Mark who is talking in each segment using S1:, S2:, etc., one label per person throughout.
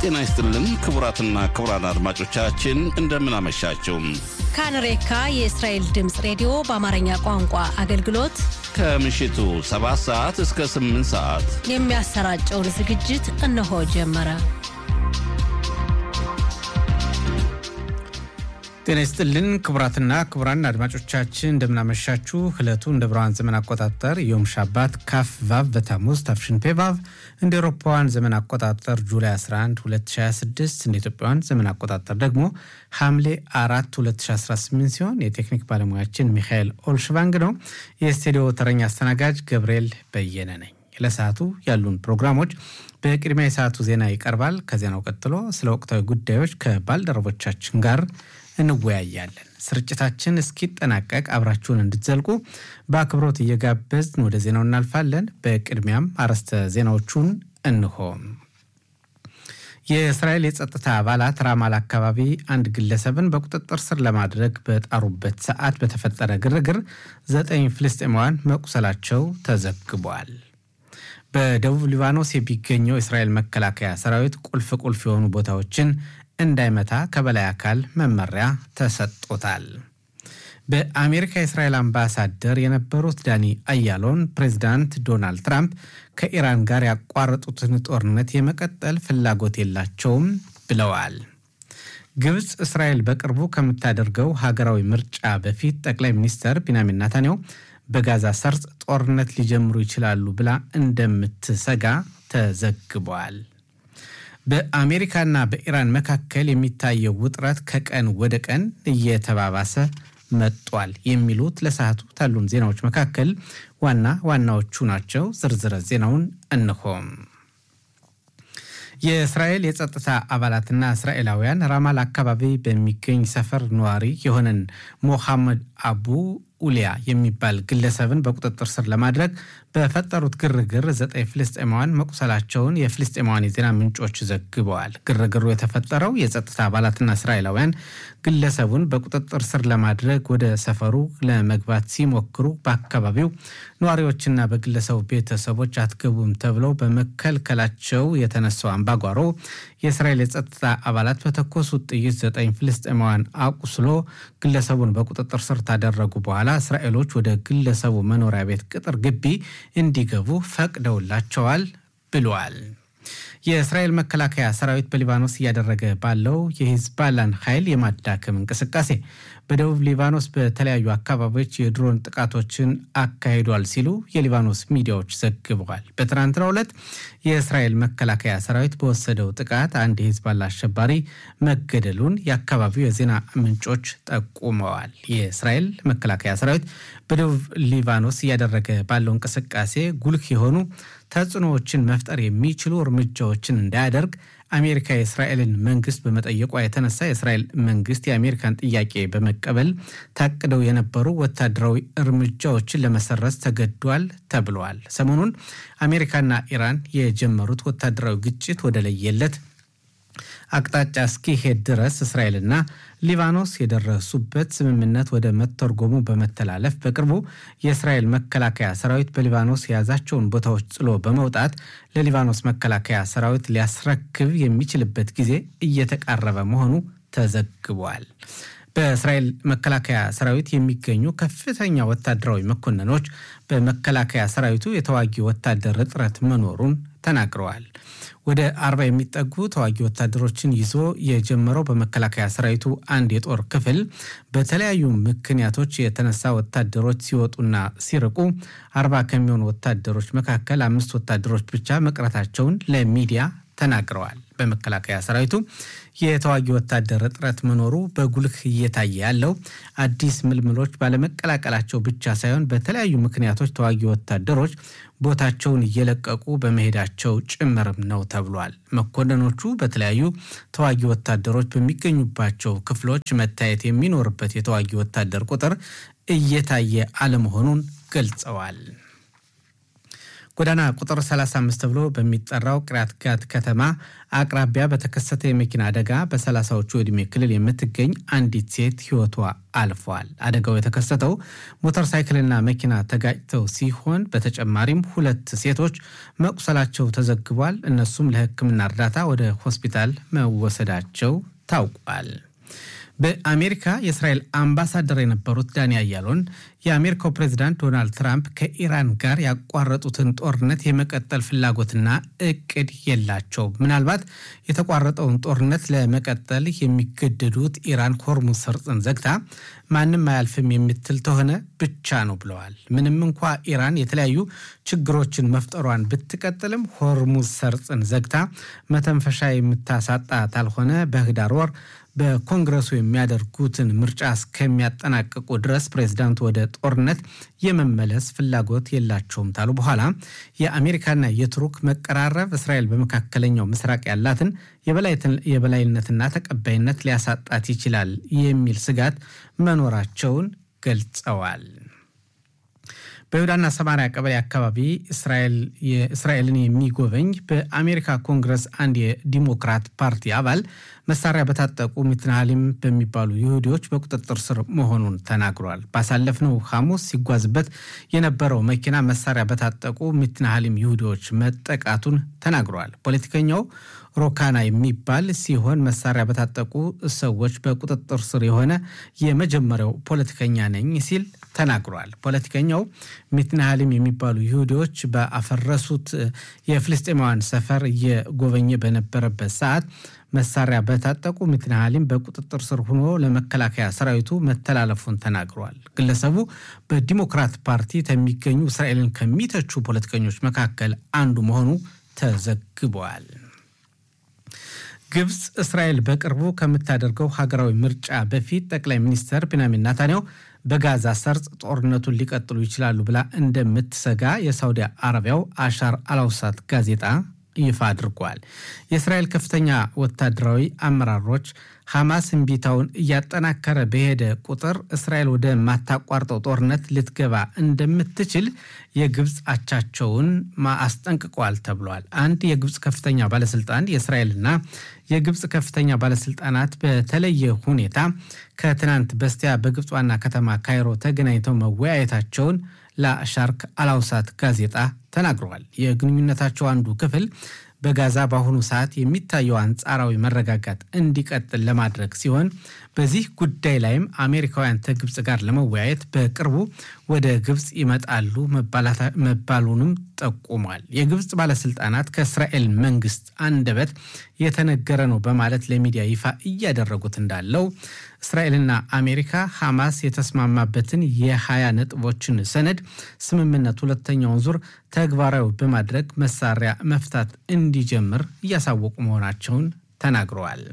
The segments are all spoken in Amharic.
S1: ጤና ይስጥልን ክቡራትና ክቡራን አድማጮቻችን እንደምን አመሻችሁ።
S2: ካንሬካ የእስራኤል ድምፅ ሬዲዮ በአማርኛ ቋንቋ አገልግሎት
S1: ከምሽቱ 7 ሰዓት እስከ 8 ሰዓት
S2: የሚያሰራጨውን ዝግጅት እነሆ ጀመረ።
S3: ጤና ይስጥልን ክቡራትና ክቡራን አድማጮቻችን እንደምናመሻችሁ። ዕለቱ እንደ ብርሃን ዘመን አቆጣጠር ዮም ሻባት ካፍ ቫቭ በታሙዝ ታፍሽን ፔቫቭ እንደ ኤሮፓውያን ዘመን አቆጣጠር ጁላይ 11 2026 እንደ ኢትዮጵያውያን ዘመን አቆጣጠር ደግሞ ሐምሌ 4 2018 ሲሆን የቴክኒክ ባለሙያችን ሚካኤል ኦልሽቫንግ ነው። የስቱዲዮ ተረኛ አስተናጋጅ ገብርኤል በየነ ነኝ። ለሰዓቱ ያሉን ፕሮግራሞች በቅድሚያ የሰዓቱ ዜና ይቀርባል። ከዜናው ቀጥሎ ስለ ወቅታዊ ጉዳዮች ከባልደረቦቻችን ጋር እንወያያለን። ስርጭታችን እስኪጠናቀቅ አብራችሁን እንድትዘልቁ በአክብሮት እየጋበዝን ወደ ዜናው እናልፋለን። በቅድሚያም አርዕስተ ዜናዎቹን እንሆ። የእስራኤል የጸጥታ አባላት ራማል አካባቢ አንድ ግለሰብን በቁጥጥር ስር ለማድረግ በጣሩበት ሰዓት በተፈጠረ ግርግር ዘጠኝ ፍልስጤማውያን መቁሰላቸው ተዘግቧል። በደቡብ ሊባኖስ የሚገኘው የእስራኤል መከላከያ ሰራዊት ቁልፍ ቁልፍ የሆኑ ቦታዎችን እንዳይመታ ከበላይ አካል መመሪያ ተሰጥቶታል። በአሜሪካ የእስራኤል አምባሳደር የነበሩት ዳኒ አያሎን ፕሬዚዳንት ዶናልድ ትራምፕ ከኢራን ጋር ያቋረጡትን ጦርነት የመቀጠል ፍላጎት የላቸውም ብለዋል። ግብፅ እስራኤል በቅርቡ ከምታደርገው ሀገራዊ ምርጫ በፊት ጠቅላይ ሚኒስትር ቢንያሚን ናታንያሁ በጋዛ ሰርጥ ጦርነት ሊጀምሩ ይችላሉ ብላ እንደምትሰጋ ተዘግቧል። በአሜሪካና በኢራን መካከል የሚታየው ውጥረት ከቀን ወደ ቀን እየተባባሰ መጧል። የሚሉት ለሰዓቱ ካሉን ዜናዎች መካከል ዋና ዋናዎቹ ናቸው። ዝርዝረ ዜናውን እንሆም። የእስራኤል የጸጥታ አባላትና እስራኤላውያን ራማል አካባቢ በሚገኝ ሰፈር ነዋሪ የሆነን ሞሐመድ አቡ ኡሊያ የሚባል ግለሰብን በቁጥጥር ስር ለማድረግ በፈጠሩት ግርግር ዘጠኝ ፍልስጤማውያን መቁሰላቸውን የፍልስጤማውያን የዜና ምንጮች ዘግበዋል። ግርግሩ የተፈጠረው የጸጥታ አባላትና እስራኤላውያን ግለሰቡን በቁጥጥር ስር ለማድረግ ወደ ሰፈሩ ለመግባት ሲሞክሩ በአካባቢው ነዋሪዎችና በግለሰቡ ቤተሰቦች አትገቡም ተብለው በመከልከላቸው የተነሳው አምባጓሮ የእስራኤል የጸጥታ አባላት በተኮሱት ጥይት ዘጠኝ ፍልስጤማውያን አቁስሎ ግለሰቡን በቁጥጥር ስር ታደረጉ በኋላ እስራኤሎች ወደ ግለሰቡ መኖሪያ ቤት ቅጥር ግቢ እንዲገቡ ፈቅደውላቸዋል ብለዋል። የእስራኤል መከላከያ ሰራዊት በሊባኖስ እያደረገ ባለው የሂዝባላን ኃይል የማዳከም እንቅስቃሴ በደቡብ ሊባኖስ በተለያዩ አካባቢዎች የድሮን ጥቃቶችን አካሂዷል ሲሉ የሊባኖስ ሚዲያዎች ዘግበዋል። በትናንትናው ዕለት የእስራኤል መከላከያ ሰራዊት በወሰደው ጥቃት አንድ የሂዝባላ አሸባሪ መገደሉን የአካባቢው የዜና ምንጮች ጠቁመዋል። የእስራኤል መከላከያ ሰራዊት በደቡብ ሊባኖስ እያደረገ ባለው እንቅስቃሴ ጉልህ የሆኑ ተጽዕኖዎችን መፍጠር የሚችሉ እርምጃዎችን እንዳያደርግ አሜሪካ የእስራኤልን መንግስት በመጠየቋ የተነሳ የእስራኤል መንግስት የአሜሪካን ጥያቄ በመቀበል ታቅደው የነበሩ ወታደራዊ እርምጃዎችን ለመሰረዝ ተገዷል ተብሏል። ሰሞኑን አሜሪካና ኢራን የጀመሩት ወታደራዊ ግጭት ወደ ለየለት አቅጣጫ እስኪሄድ ድረስ እስራኤልና ሊባኖስ የደረሱበት ስምምነት ወደ መተርጎሙ በመተላለፍ በቅርቡ የእስራኤል መከላከያ ሰራዊት በሊባኖስ የያዛቸውን ቦታዎች ጥሎ በመውጣት ለሊባኖስ መከላከያ ሰራዊት ሊያስረክብ የሚችልበት ጊዜ እየተቃረበ መሆኑ ተዘግቧል። በእስራኤል መከላከያ ሰራዊት የሚገኙ ከፍተኛ ወታደራዊ መኮንኖች በመከላከያ ሰራዊቱ የተዋጊ ወታደር እጥረት መኖሩን ተናግረዋል። ወደ አርባ የሚጠጉ ተዋጊ ወታደሮችን ይዞ የጀመረው በመከላከያ ሰራዊቱ አንድ የጦር ክፍል በተለያዩ ምክንያቶች የተነሳ ወታደሮች ሲወጡና ሲርቁ አርባ ከሚሆኑ ወታደሮች መካከል አምስት ወታደሮች ብቻ መቅረታቸውን ለሚዲያ ተናግረዋል። በመከላከያ ሰራዊቱ የተዋጊ ወታደር እጥረት መኖሩ በጉልህ እየታየ ያለው አዲስ ምልምሎች ባለመቀላቀላቸው ብቻ ሳይሆን በተለያዩ ምክንያቶች ተዋጊ ወታደሮች ቦታቸውን እየለቀቁ በመሄዳቸው ጭምርም ነው ተብሏል። መኮንኖቹ በተለያዩ ተዋጊ ወታደሮች በሚገኙባቸው ክፍሎች መታየት የሚኖርበት የተዋጊ ወታደር ቁጥር እየታየ አለመሆኑን ገልጸዋል። ጎዳና ቁጥር 35 ተብሎ በሚጠራው ቅሪያት ጋት ከተማ አቅራቢያ በተከሰተ የመኪና አደጋ በሰላሳዎቹ ዕድሜ ክልል የምትገኝ አንዲት ሴት ሕይወቷ አልፏል። አደጋው የተከሰተው ሞተር ሳይክልና መኪና ተጋጭተው ሲሆን በተጨማሪም ሁለት ሴቶች መቁሰላቸው ተዘግቧል። እነሱም ለሕክምና እርዳታ ወደ ሆስፒታል መወሰዳቸው ታውቋል። በአሜሪካ የእስራኤል አምባሳደር የነበሩት ዳኒ አያሎን የአሜሪካው ፕሬዚዳንት ዶናልድ ትራምፕ ከኢራን ጋር ያቋረጡትን ጦርነት የመቀጠል ፍላጎትና እቅድ የላቸው። ምናልባት የተቋረጠውን ጦርነት ለመቀጠል የሚገደዱት ኢራን ሆርሙዝ ሰርጥን ዘግታ ማንም አያልፍም የምትል ተሆነ ብቻ ነው ብለዋል። ምንም እንኳ ኢራን የተለያዩ ችግሮችን መፍጠሯን ብትቀጥልም ሆርሙዝ ሰርጥን ዘግታ መተንፈሻ የምታሳጣ ካልሆነ በህዳር ወር በኮንግረሱ የሚያደርጉትን ምርጫ እስከሚያጠናቅቁ ድረስ ፕሬዚዳንቱ ወደ ጦርነት የመመለስ ፍላጎት የላቸውም ታሉ በኋላ የአሜሪካና የቱርክ መቀራረብ እስራኤል በመካከለኛው ምስራቅ ያላትን የበላይነትና ተቀባይነት ሊያሳጣት ይችላል የሚል ስጋት መኖራቸውን ገልጸዋል። በይሁዳና ሰማሪያ ቀበሌ አካባቢ እስራኤልን የሚጎበኝ በአሜሪካ ኮንግረስ አንድ የዲሞክራት ፓርቲ አባል መሳሪያ በታጠቁ ሚትናሃሊም በሚባሉ ይሁዲዎች በቁጥጥር ስር መሆኑን ተናግሯል። ባሳለፍነው ሐሙስ ሲጓዝበት የነበረው መኪና መሳሪያ በታጠቁ ሚትናሃሊም ይሁዲዎች መጠቃቱን ተናግሯል። ፖለቲከኛው ሮካና የሚባል ሲሆን መሳሪያ በታጠቁ ሰዎች በቁጥጥር ስር የሆነ የመጀመሪያው ፖለቲከኛ ነኝ ሲል ተናግሯል። ፖለቲከኛው ሚትናሃሊም የሚባሉ ይሁዲዎች በአፈረሱት የፍልስጤማውያን ሰፈር እየጎበኘ በነበረበት ሰዓት መሳሪያ በታጠቁ ሚትናሃሊም በቁጥጥር ስር ሆኖ ለመከላከያ ሰራዊቱ መተላለፉን ተናግሯል። ግለሰቡ በዲሞክራት ፓርቲ ከሚገኙ እስራኤልን ከሚተቹ ፖለቲከኞች መካከል አንዱ መሆኑ ተዘግቧል። ግብፅ እስራኤል በቅርቡ ከምታደርገው ሀገራዊ ምርጫ በፊት ጠቅላይ ሚኒስትር ቢንያሚን ናታንያሁ በጋዛ ሰርጥ ጦርነቱን ሊቀጥሉ ይችላሉ ብላ እንደምትሰጋ የሳውዲ አረቢያው አሻር አላውሳት ጋዜጣ ይፋ አድርጓል። የእስራኤል ከፍተኛ ወታደራዊ አመራሮች ሐማስ እምቢታውን እያጠናከረ በሄደ ቁጥር እስራኤል ወደ ማታቋርጠው ጦርነት ልትገባ እንደምትችል የግብፅ አቻቸውን አስጠንቅቀዋል ተብሏል። አንድ የግብፅ ከፍተኛ ባለስልጣን የእስራኤልና የግብፅ ከፍተኛ ባለስልጣናት በተለየ ሁኔታ ከትናንት በስቲያ በግብፅ ዋና ከተማ ካይሮ ተገናኝተው መወያየታቸውን ለሻርክ አላውሳት ጋዜጣ ተናግረዋል። የግንኙነታቸው አንዱ ክፍል በጋዛ በአሁኑ ሰዓት የሚታየው አንጻራዊ መረጋጋት እንዲቀጥል ለማድረግ ሲሆን በዚህ ጉዳይ ላይም አሜሪካውያን ከግብፅ ጋር ለመወያየት በቅርቡ ወደ ግብፅ ይመጣሉ መባሉንም ጠቁሟል። የግብፅ ባለስልጣናት ከእስራኤል መንግስት አንደበት የተነገረ ነው በማለት ለሚዲያ ይፋ እያደረጉት እንዳለው እስራኤልና አሜሪካ ሐማስ የተስማማበትን የሀያ ነጥቦችን ሰነድ ስምምነት ሁለተኛውን ዙር ተግባራዊ በማድረግ መሳሪያ መፍታት እንዲጀምር እያሳወቁ መሆናቸውን ተናግረዋል።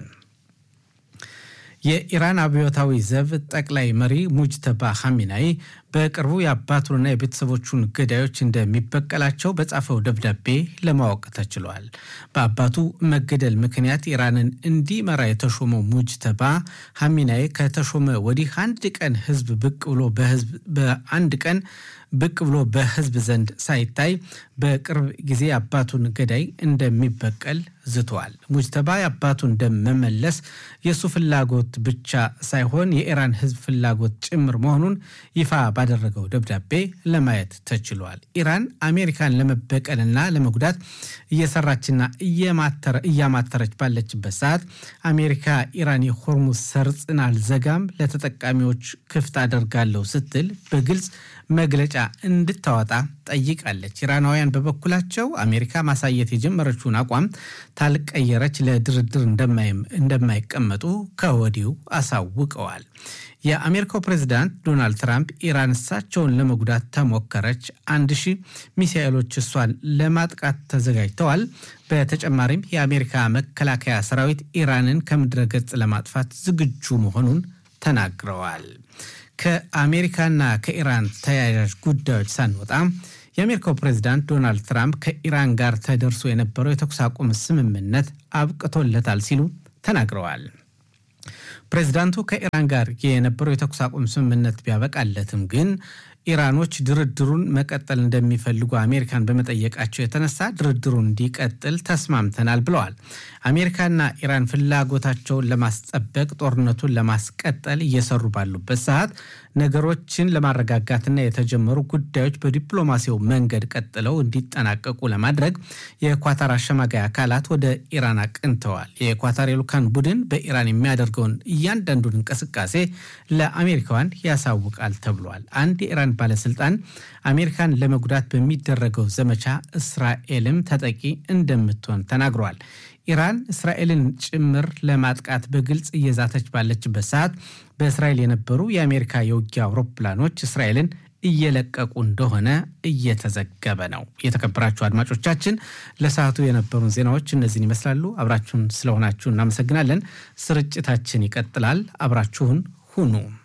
S3: የኢራን አብዮታዊ ዘብ ጠቅላይ መሪ ሙጅተባ ሐሚናይ በቅርቡ የአባቱንና የቤተሰቦቹን ገዳዮች እንደሚበቀላቸው በጻፈው ደብዳቤ ለማወቅ ተችሏል። በአባቱ መገደል ምክንያት ኢራንን እንዲመራ የተሾመው ሙጅተባ ሐሚናይ ከተሾመ ወዲህ አንድ ቀን ህዝብ ብቅ ብሎ በህዝብ በአንድ ቀን ብቅ ብሎ በህዝብ ዘንድ ሳይታይ በቅርብ ጊዜ አባቱን ገዳይ እንደሚበቀል ዝተዋል። ሙጅተባ የአባቱን ደም መመለስ የእሱ ፍላጎት ብቻ ሳይሆን የኢራን ህዝብ ፍላጎት ጭምር መሆኑን ይፋ ባደረገው ደብዳቤ ለማየት ተችሏል። ኢራን አሜሪካን ለመበቀልና ለመጉዳት እየሰራችና እያማተረች ባለችበት ሰዓት አሜሪካ ኢራን የሆርሙዝ ሰርጥን አልዘጋም፣ ለተጠቃሚዎች ክፍት አደርጋለሁ ስትል በግልጽ መግለጫ እንድታወጣ ጠይቃለች። ኢራናውያን በበኩላቸው አሜሪካ ማሳየት የጀመረችውን አቋም ታልቀየረች ለድርድር እንደማይቀመጡ ከወዲሁ አሳውቀዋል። የአሜሪካው ፕሬዚዳንት ዶናልድ ትራምፕ ኢራን እሳቸውን ለመጉዳት ተሞከረች፣ አንድ ሺህ ሚሳኤሎች እሷን ለማጥቃት ተዘጋጅተዋል። በተጨማሪም የአሜሪካ መከላከያ ሰራዊት ኢራንን ከምድረ ገጽ ለማጥፋት ዝግጁ መሆኑን ተናግረዋል። ከአሜሪካና ከኢራን ተያያዥ ጉዳዮች ሳንወጣ የአሜሪካው ፕሬዚዳንት ዶናልድ ትራምፕ ከኢራን ጋር ተደርሶ የነበረው የተኩስ አቁም ስምምነት አብቅቶለታል ሲሉ ተናግረዋል። ፕሬዚዳንቱ ከኢራን ጋር የነበረው የተኩስ አቁም ስምምነት ቢያበቃለትም ግን ኢራኖች ድርድሩን መቀጠል እንደሚፈልጉ አሜሪካን በመጠየቃቸው የተነሳ ድርድሩ እንዲቀጥል ተስማምተናል ብለዋል። አሜሪካና ኢራን ፍላጎታቸውን ለማስጠበቅ ጦርነቱን ለማስቀጠል እየሰሩ ባሉበት ሰዓት ነገሮችን ለማረጋጋትና የተጀመሩ ጉዳዮች በዲፕሎማሲው መንገድ ቀጥለው እንዲጠናቀቁ ለማድረግ የኳታር አሸማጋይ አካላት ወደ ኢራን አቅንተዋል። የኳታር የልኡካን ቡድን በኢራን የሚያደርገውን እያንዳንዱን እንቅስቃሴ ለአሜሪካውያን ያሳውቃል ተብሏል። አንድ የኢራን ባለስልጣን አሜሪካን ለመጉዳት በሚደረገው ዘመቻ እስራኤልም ተጠቂ እንደምትሆን ተናግረዋል። ኢራን እስራኤልን ጭምር ለማጥቃት በግልጽ እየዛተች ባለችበት ሰዓት በእስራኤል የነበሩ የአሜሪካ የውጊያ አውሮፕላኖች እስራኤልን እየለቀቁ እንደሆነ እየተዘገበ ነው። የተከበራችሁ አድማጮቻችን ለሰዓቱ የነበሩን ዜናዎች እነዚህን ይመስላሉ። አብራችሁን ስለሆናችሁ እናመሰግናለን። ስርጭታችን ይቀጥላል። አብራችሁን ሁኑ።